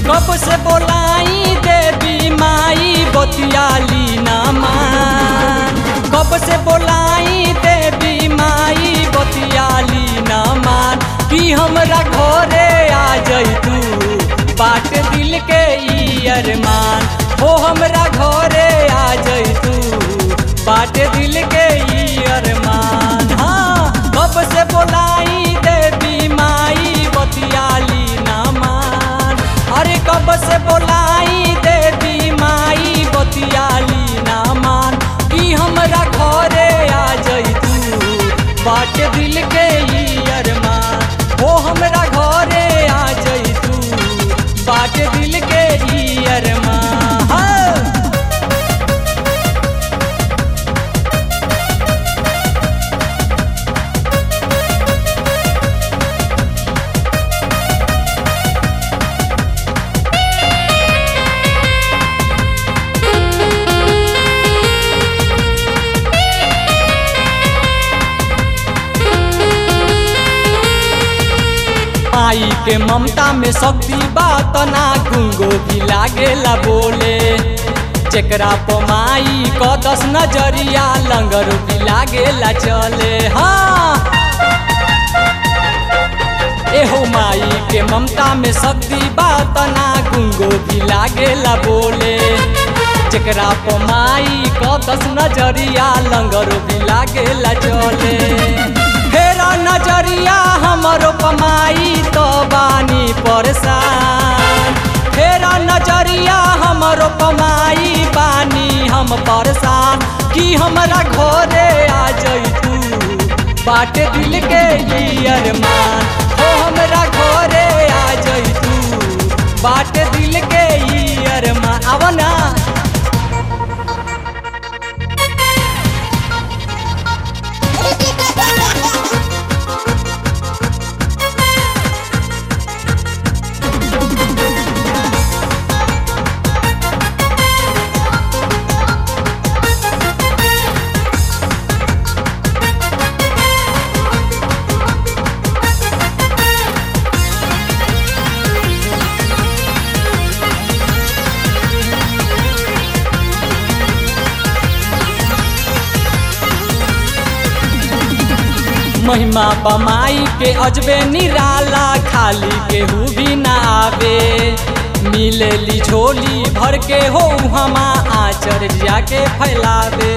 कब से बोलाई देवी माई बतियाली ना मान कब से बोलाई देवी माई बतियाली ना मान कि हमरा घरे आ जैतू बाट दिल के ई अरमान हो हमरा घरे आ जैतू बाट दिल के ई अरमान हाँ कब से बोलाई देवी माई बतियाली ना मान अरे कब से बोलाई देवी माई बतियाली ना मान कि हमरा घरे आ जैतू बाट दिल के ई अरमान हो हमरा घरे आ जैतू बाट दिल के ई अरमान हाँ। माई के ममता में शक्ति बात ना गुंगो भी लागेला बोले जेकरा पर माई क दस नजरिया लंगर भी लागेला चले हाँ एहो माई के ममता में शक्ति बात ना गुंगो भी लागेला बोले जेकरा पर माई क दस नजरिया लंगर भी लागेला चले फेरा नजरिया हमरो पमाई तो बानी परेशान फेरा नजरिया हमरो पमाई बानी हम परेशान कि हमरा घरे आ जैतू बाट दिल के ई अरमान हो हमरा घरे आ जैतू बाट दिल के ई अरमान आव ना महिमा बमाई के अजबे निराला खाली केहू भी ना आवे मिलेली झोली भर के हो हमा आचर जाके फैलावे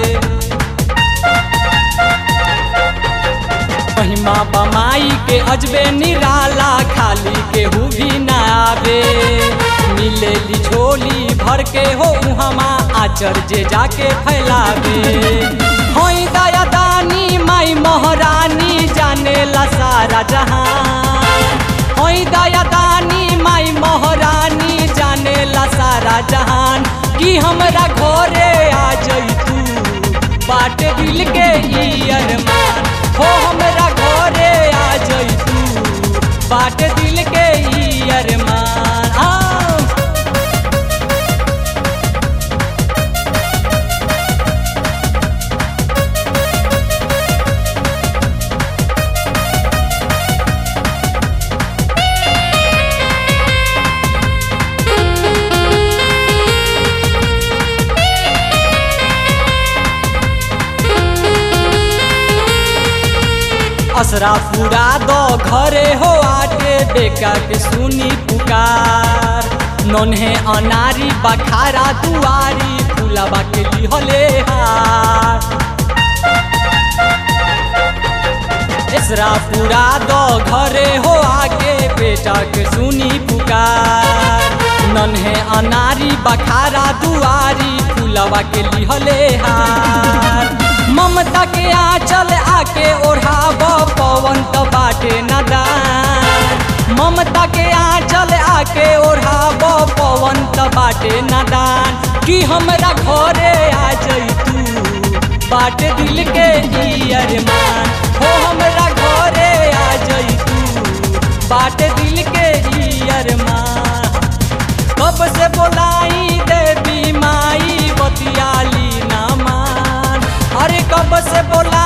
महिमा बमाई के अजबे निराला खाली केहू भी ना आवे मिलेली झोली भर के हो हमा आचर जे जाके फैलावे होई दया दानी माई महारानी जानेला सारा जहान होई दया दानी माई महारानी जानेला सारा जहान कि हमरा घरे आ जैतू बाट दिल के ई अरमान हो हमरा घरे आ जैतू बाट दिल के ई अरमान आओ असरा पूरा दो घरे हो आटे बेका के सुनी पुकार नन्हे अनारी बखारा दुआरी फूलाबा के लिहले हार इसरा पूरा दो घरे हो आगे बेटा के सुनी पुकार नन्हे अनारी बखारा दुआरी फूलवा के लिहले हार ममता के आंचल आके ओढ़ाब पवन त बाटे नदान ममता के आंचल आके ओढ़ाब पवन त बाटे नदान कि हमरा घरे आ जैतू बाट दिल के ई अरमान हो हमरा घरे आ जैतू बाट दिल के ई अरमान कब से बोलाई देवी माई बतियाली ना मान अरे कब से बोला